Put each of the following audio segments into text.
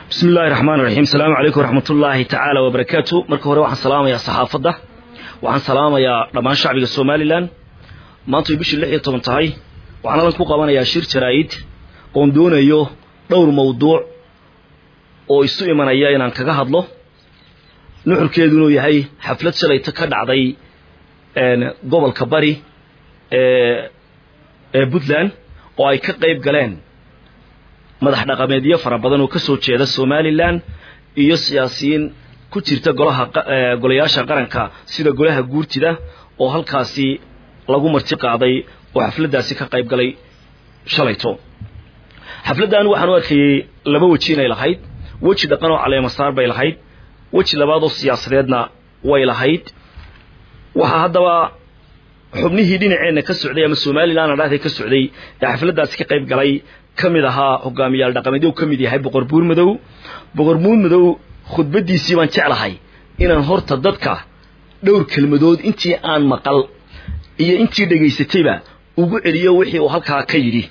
bismi illaahi raxmaan raxiim asalaamu calaykum waraxmat ullaahi tacaala wabarakaatu marka hore waxaan salaamayaa saxaafadda waxaan salaamayaa dhammaan shacbiga somalilan maanta way bishii lix iyo toban tahay waxaan halkan ku qabanayaa shir jaraa'id oon doonayo dhowr mawduuc oo isu imanaya inaan kaga hadlo nuxurkeedu inuu yahay xaflad shalayta ka dhacday gobolka bari ee puntland oo ay ka qayb galeen madax dhaqameedyo fara badan oo ka soo jeeda somalilan iyo siyaasiyiin ku jirta golaha golayaasha qaranka sida golaha guurtida oo halkaasi lagu marti qaaday oo xafladdaasi ka qayb galay shalayto xafladdan waxaan u arkayey laba weji inay lahayd weji dhaqan oo caleemasaar bay lahayd weji labaad oo siyaasadeedna way lahayd waxaa haddaba xubnihii dhinaceenna ka socday ama somalilan adhaahda ka socday ee xafladdaasi ka qayb galay ka mid ahaa hogaamiyaal dhaqameedyo u ka mid yahay boqor buur madow boqor buur madow khudbaddiisii baan jeclahay inaan horta dadka dhowr kelmadood intii aan maqal iyo intii dhegaysatayba ugu celiyo wixii uu halkaa ka yidhi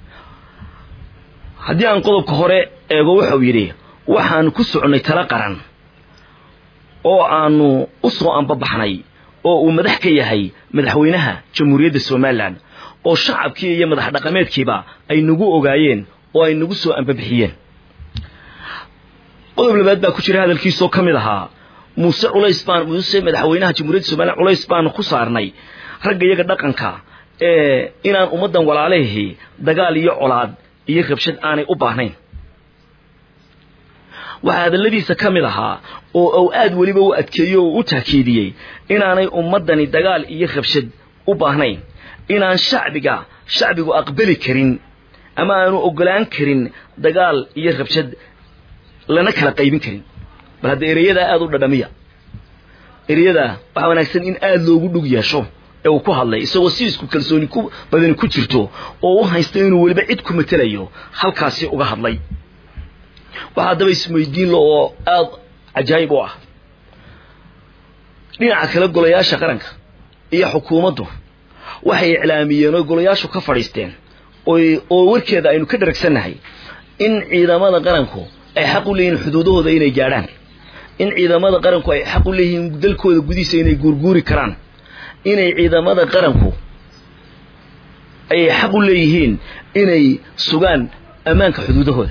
haddii aan qodobka hore eego wuxuu yidhi waxaanu ku soconnay tala qaran oo aanu u soo ambabaxnay oo uu madax ka yahay madaxweynaha jamhuuriyadda somalilan oo shacabkii iyo madax dhaqameedkiiba ay nagu ogaayeen oo ay nagu soo ambabixiyeen qodob labaad baa ku jira hadalkiisoo ka mid ahaa muuse culays baan muuse madaxweynaha jamhuuriyadda somalilan culays baanu ku saarnay ragga iyaga dhaqanka ee inaan ummaddan walaalahi dagaal iyo colaad iyo rabshad aanay u baahnayn waxaa hadalladiisa ka mid ahaa oo uu aad weliba u adkeeyo oo u taakiidiyey inaanay ummaddani dagaal iyo rabshad u baahnayn inaan shacbiga shacbigu aqbali karin ama aanu ogolaan karin dagaal iyo rabshad lana kala qaybin karin bal hadda ereyadaa aada u dhadhamiya ereyadaa waxaa wanaagsan in aada loogu dhug yeesho ee uu ku hadlay isagoo si isku kalsooni ku badani ku jirto oo u haysta inuu weliba cid ku matelayo halkaasi uga hadlay waxaa haddaba isweydiin lo oo aada cajaayib u ah dhinaca kale golayaasha qaranka iyo xukuumaddu waxay iclaamiyeen oo golayaashu ka fadhiisteen oo warkeeda aynu ka dharagsannahay in ciidamada qaranku ay xaq u leeyihiin xuduudahooda inay gaadhaan in ciidamada qaranku ay xaq u leeyihiin dalkooda gudihiisa inay guurguuri karaan inay ciidamada qaranku ay xaq u leeyihiin inay sugaan ammaanka xuduudahooda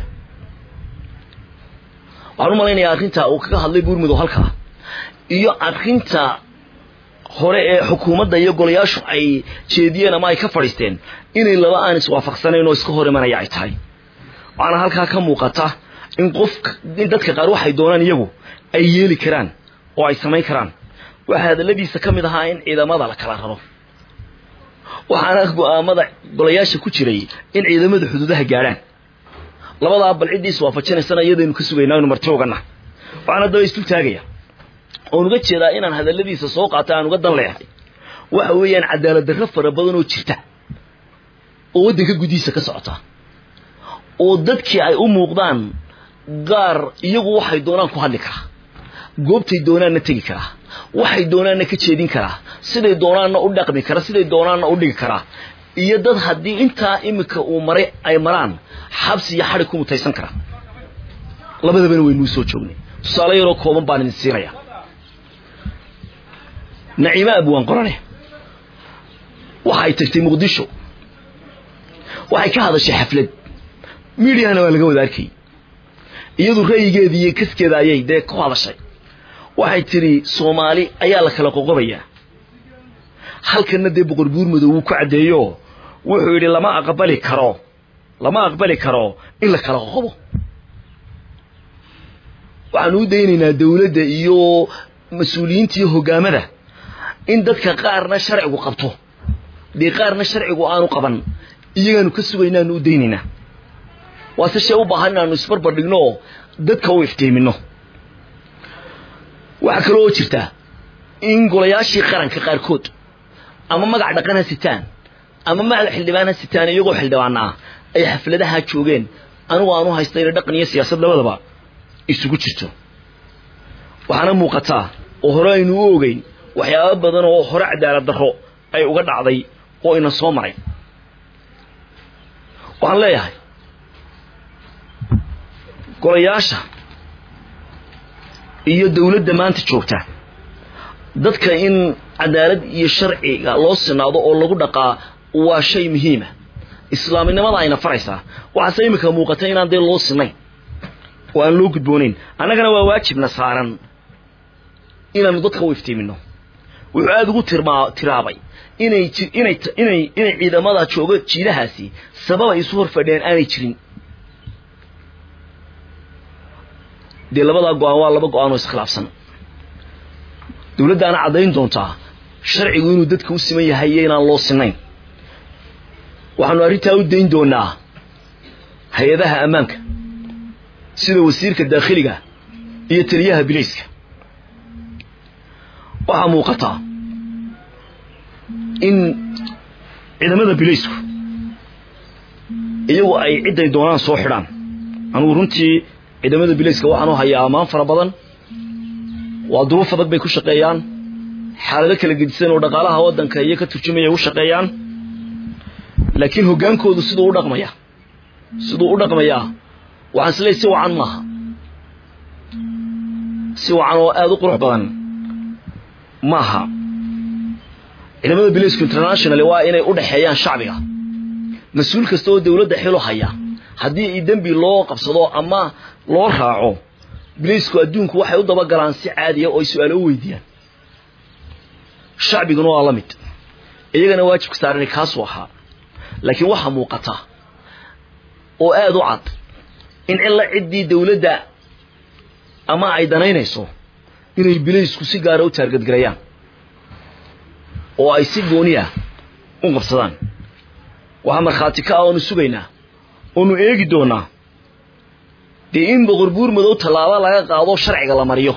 waxaan u malaynayaa arrinta uu kaga hadlay buurmadow halkaa iyo arrinta hore ee xukuumadda iyo golayaashu ay jeediyeen ama ay ka fadhiisteen inay laba aan iswaafaqsanayn oo iska hor imanaya ay tahay waxaana halkaa ka muuqata in qof in dadka qaar waxay doonaan iyagu ay yeeli karaan oo ay samayn karaan waxaa hadalladiisa ka mid ahaa in ciidamada la kala raro waxaana go-aamada golayaasha ku jiray in ciidamada xuduudaha gaadhaan labadaa bal ciddii iswaafajinaysana iyadaynu ka sugaynaa inu marti ugana waxaan haddaba isdul taagaya oon uga jeedaa inaan hadalladiisa soo qaata aan uga dan leehay waxa weeyaan cadaalad darro fara badan oo jirta oo waddanka gudihiisa ka socota oo dadkii ay u muuqdaan qaar iyagu waxay doonaan ku hadli karaa goobtay doonaanna tegi karaa waxay doonaanna ka jeedin karaa siday doonaanna u dhaqmi kara siday doonaanna u dhigi karaa iyo dad haddii intaa iminka uu maray ay maraan xabsi iyo xadhig ku mutaysan karaa labadabana waynuu soo joognay tusaale yaroo kooban baan idin siinaya naciime abwaan qorane waxay tagtay muqdisho waxay ka hadashay xaflad miidiyahana waa laga wada arkay iyadu ra'yigeedii iyo kaskeeda ayay dee ku hadashay waxay tidhi soomaali ayaa la kala qoqobayaa halkanna dee boqor buur madow wuu ku caddeeyo wuxuu yidhi lama aqbali karo lama aqbali karo in la kala qoqobo waxaanu u daynaynaa dawladda iyo mas-uuliyiinta iyo hogaamada in dadka qaarna sharcigu qabto dee qaarna sharcigu aanu qaban iyagaanu ka sugaynaanu u daynaynaa waase shee u baahan inaanu isbarbar dhigno oo dadka u iftiimino waxaa kaloo oo jirta in golayaashii qaranka qaarkood ama magac dhaqan ha sitaan ama magac xildhibaan ha sitaan iyagoo xildhibaana ah ay xafladaha joogeen anigu aanu haysta ina dhaqan iyo siyaasad labadaba isugu jirto waxaana muuqataa oo hore aynu u ogeyn waxyaaba badan oo hore cadaalad darro ay uga dhacday oo ina soo maray waxaan leeyahay golayaasha iyo dawladda maanta joogta dadka in cadaalad iyo sharciga loo sinaado oo lagu dhaqaa waa shay muhiima islaaminimada ayna faraysaa waxaase iminka muuqata inaan dee loo sinayn oo aan loo gudboonayn annagana waa waajibna saaran inaanu dadka u iftiimino wuxuu aada ugu tirmaa tiraabay inay inay inay inay ciidamada jooga jiidahaasi sabab ay isu hor fadhiyaan aanay jirin dee labadaa go-aan waa laba go-aan oo iskhilaafsan dawladdaana caddayn doontaa sharcigu inuu dadka u siman yahay iyo inaan loo sinayn waxaanu arrintaa u dayn doonaa hay-adaha ammaanka sida wasiirka daakhiliga iyo taliyaha bilayska waxaa muuqataa in ciidamada bilaysku iyagu ay cidday doonaan soo xidhaan anugu runtii ciidamada bilayska waxaan u hayaa ammaan fara badan waa duruuf adag bay ku shaqeeyaan xaalado kala gedisan oo dhaqaalaha waddanka iyo ka turjumaya u shaqeeyaan laakiin hoggaankoodu siduu u dhaqmaya siduu u dhaqmayaa waxaan isleey si wacan maaha si wacan oo aada u qurux badan maaha ciidamada bilaysku international waa inay u dhexeeyaan shacbiga mas-uul kasta oo dawladda xilo haya haddii i dembi loo qabsado ama loo raaco bilaysku adduunku waxay u dabagalaan si caadiya oo ay su-aalo u weydiiyaan shacbiguna waa la mid iyagana waajibka saarani kaasuu ahaa laakiin waxaa muuqata oo aada u cad in cilla ciddii dawladda ama ay danaynayso inay bilaysku si gaara u taargadgarayaan oo ay si gooniya u qabsadaan waxaa markhaati ka ah oonu sugaynaa oonu eegi doonaa dee in boqor buur madow tallaabo laga qaado sharciga la mariyo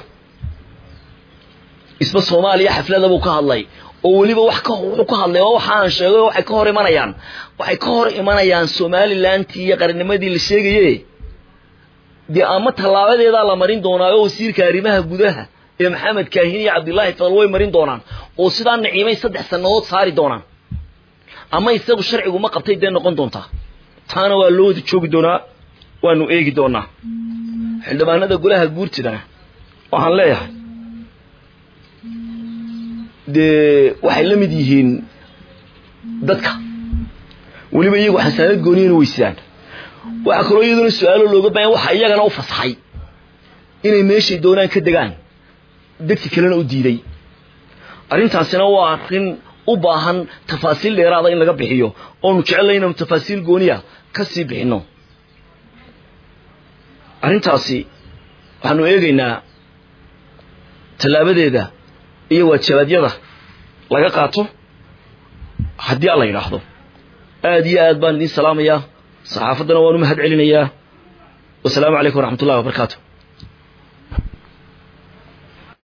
isba soomaaliya xaflada buu ka hadlay oo weliba wax ka wuxuu ka hadlay oo waxaan sheegay waxay ka hor imanayaan waxay ka hor imanayaan somalilantii iyo qarnimadii la sheegaye dee ama tallaabadeedaa la marin doonaa oo wasiirka arrimaha gudaha ee maxamed kaahin iyo cabdillaahi fadal way marin doonaan oo sidaa naciimay saddex sannadood saari doonaan ama isagu sharcigu ma qabtay dee noqon doontaa taana waa loo wada joogi doonaa waanu eegi doonaa xildhibaanada golaha guurtidana waxaan leeyahay dee waxay la mid yihiin dadka weliba iyagu xasaanad gooniyana weysaan waxaa kaloo iyaduna su-aalo looga bahan waxa iyagana u fasaxay inay meeshay doonaan ka degaan degsi kalena u diiday arrintaasina waa arrin u baahan tafaasiil dheeraada in laga bixiyo oonu jecellay inaanu tafaasiil gooniya ka sii bixinno arrintaasi waxaanu eegaynaa tallaabadeeda iyo waajabaadyada laga qaato haddii alla yidhaahdo aad iyo aad baan idiin salaamayaa saxaafaddana waan u mahad celinayaa wasalaamu calaykum waraxmat ullahi wabarakaatu